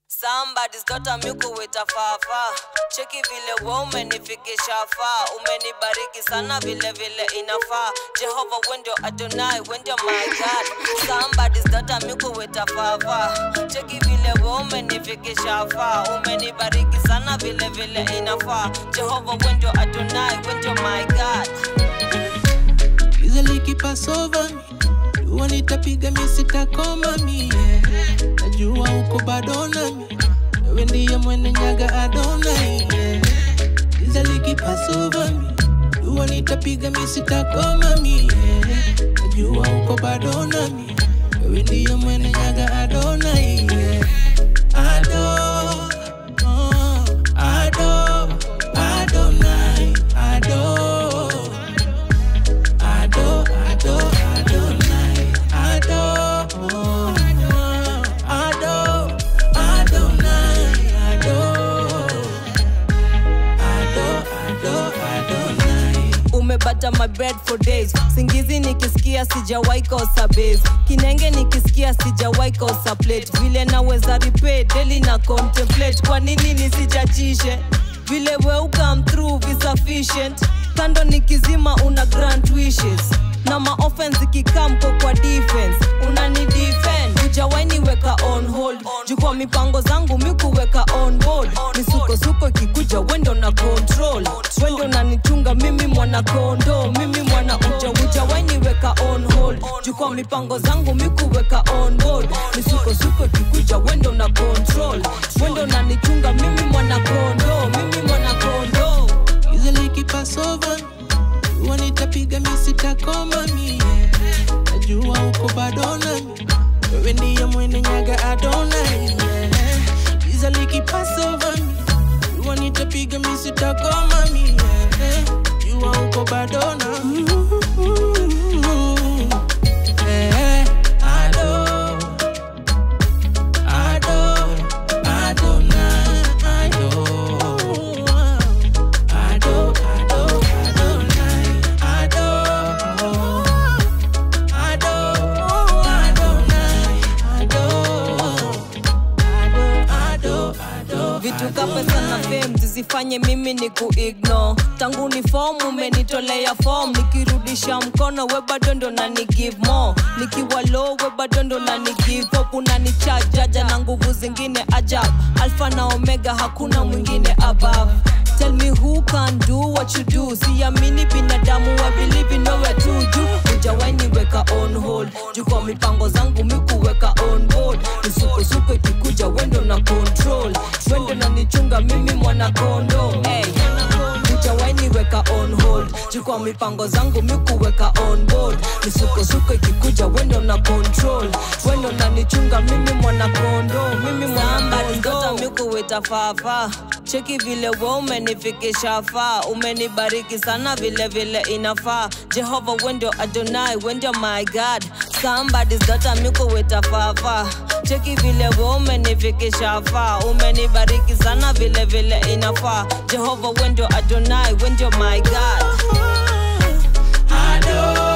Somebody's daughter mikuwita fafa cheki vile we umenifikisha faa umenibariki sana vile vile inafaa jehova wendio adonai wendio my god Somebody's daughter mikuwita fafa cheki vile we umenifikisha faa umenibariki sana vile vile inafaa jehova wendio adonai wendio my god Giza likipasova jua nitapiga misitakoma mie najua uko bado nami wewe ndiye mwene nyaga adona yeah. Giza likipasova jua nitapiga misitakoma mie najua uko bado nami wewe ndiye mwene nyaga adona yeah. Ado, oh, Ado, Adonai, Ado. Ado, Ado, Adonai, Ado, Ado, Adonai, Ado, Ado, Ado, Adonai. umebata my bread for days singizi nikisikia sijawai kosa base kinenge nikisikia sijawai kosa plate vile naweza repay daily na contemplate kwa nini nisijachishe vile we ukam through vi sufficient kando nikizima una grant wishes na maoffense ikikamko kwa defense unani defend ujawaini weka on hold jukwa mipango zangu mikuweka on board misukosuko ikikuja wendo na control wendo nanichunga mimi mwana kondo mimi mwana uja ujawaini weka on hold jukwa mipango zangu mikuweka on board misukosuko ikikuja wendo na control wendo nanichunga mimi mwana kondo mimi mwana kondo Giza likipasova jua nitapiga misitakoma mie najua uko bado nami wewe ndiye mwene nyaga adona yeah. Giza likipasova jua nitapiga misitakoma mie jua uko bado nami Eh, Ado, Ado, Adonai, Ado. Ado, Ado, Adonai, Ado. Ado, Adonai, Ado. Ado, Ado, Ado. vitu ka pesa na fame zisifanye mimi ni kuigno tangu ni fom umenitolea fom nikirudisha mkono we bado ndo nani give more nikiwa low we bado ndo nani give up unanichajaja na nguvu zingine ajab alfa na omega hakuna mwingine above Tell me who can do what you do siamini binadamu I believe in nowhere to juu ujawaini weka on hold juu kwa mipango zangu mikuweka on board misukosuko ikikuja wendo na control wendo na nichunga mimi mwana kondo hey. ujawaini weka on hold juu kwa mipango zangu mikuweka on board misukosuko ikikuja wendo na control wendo na nichunga mimi mwana kondo mimi mwana kondo mikuweta fafa cheki vile we umenifikisha faa umenibariki sana vile vile inafaa jehova wendio adonai wendio my god somebody's daughter mikuweta fafa cheki vile we umenifikisha faa umenibariki sana vile vile inafaa jehova wendio adonai wendio my god Ado,